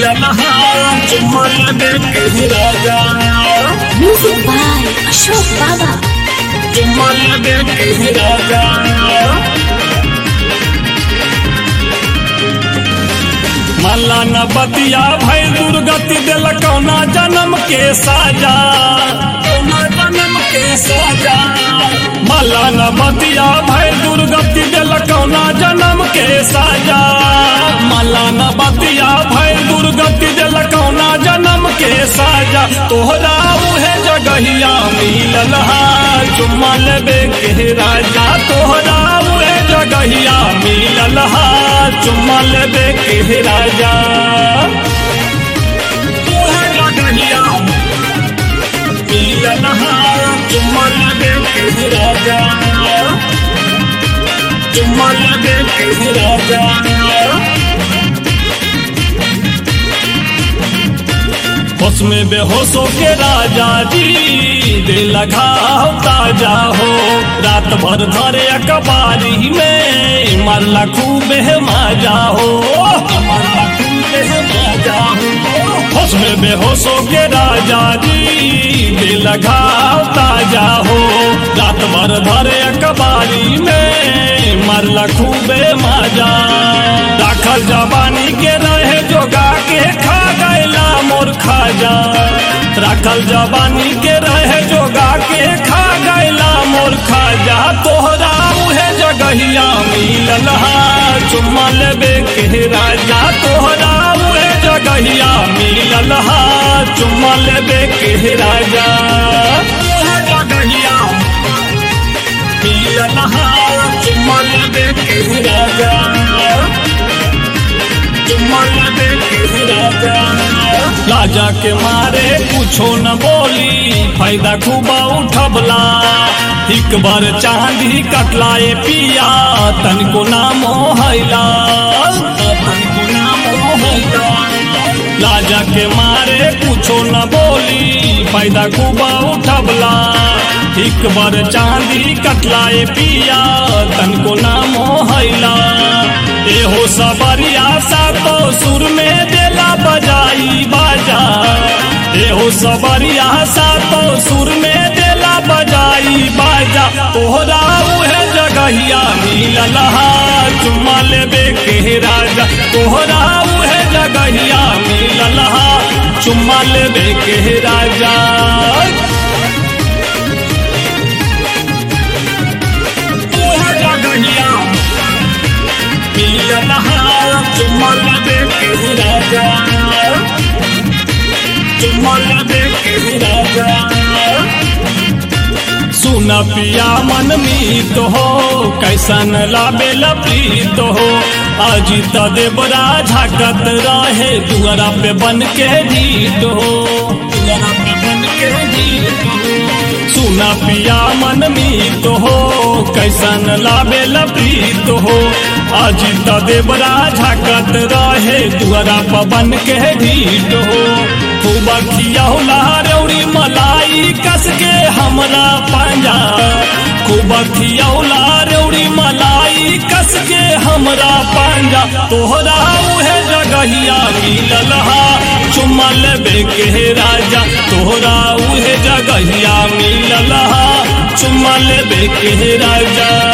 मिलन चुम्मा लेबे के राजा Music by Ashok Baba. चुम्मा लेबे के राजा मल्ला न बतिया भई दुर्गति दिल कौना जन्म के साजा कौना जन्म के साजा मल्ला न बतिया भई दुर्गति दिल कौना जन्म के साजा मल्ला न बतिया भई दुर्गति दिल कौना जन्म के साजा तोहरा उहे जगहिया मिलल हा चुम्मा लेबे के राजा तोहरा उहे जगहिया मिलल हा चुम्मा लेबे के राजा उहे जगहिया मिलल हा चुम्मा लेबे के राजा चुम्मा लेबे के राजा होश में बेहोशों के राजा जी दिल घाव ताजा हो रात भर धरे अखबारी में मरला खूब है माजा हो मरला खूब है माजा हो होश में बेहोशों के राजा जी दिल घाव ताजा हो रात भर धरे अखबारी में मरला खूब है माजा दाखल जवानी के रहे जोगा के खा गैला मोर खाजा राखल जवानी के रहे जोगा के खा गैला मोर खाजा तोहरा उहे जगहिया मिलल हा चुम्मा लेबे के राजा तोहरा उहे जगहिया मिलल हा चुम्मा लेबे के राजा उहे जगहिया मिलल हा चुम्मा लेबे के राजा चुम्मा लेबे के राजा राजा के मारे कुछो न बोली फायदा खूबा उठबला एक बार चांदी कटलाए पिया तनको नाम हैला तनको नाम हैला राजा के मारे कुछो न बोली फायदा खूबा उठबला एक बार चांदी कटलाए पिया तनको नाम हैला एहो सबरिया सा तो सुर में देला बजाई बाजा एहो सबरिया सा तो सुर में देला बजाई बाजा तोहरा उहे जगहिया मिलल हा चुम्मा लेबे के राजा तोहरा उहे जगहिया मिलल हा चुम्मा लेबे के राजा उहे जगहिया मिलल हा चुम्मा लेबे के राजा चुम्मा लेबे के राजा सुन पिया मन मीत हो कैसन लाबे लपीत हो अजित देवरा झाकत रहे दुआरा पे बन के ढीट हो दुआरा पे बन के ढीट हो सुना पिया मन मीत हो कैसन लाबे लपीत हो अजित देवरा झाकत रहे दुआरा पे बन के ढीट हो खूब खियौला रौड़ी मलाई कस के हमरा पंजा खूब खियौला रौड़ी मलाई कस के हमरा पंजा तोहरा उहे जगहिया मिलल हा चुम्मा लेबे के राजा तोहरा उहे जगहिया मिलल हा चुम्मा लेबे के राजा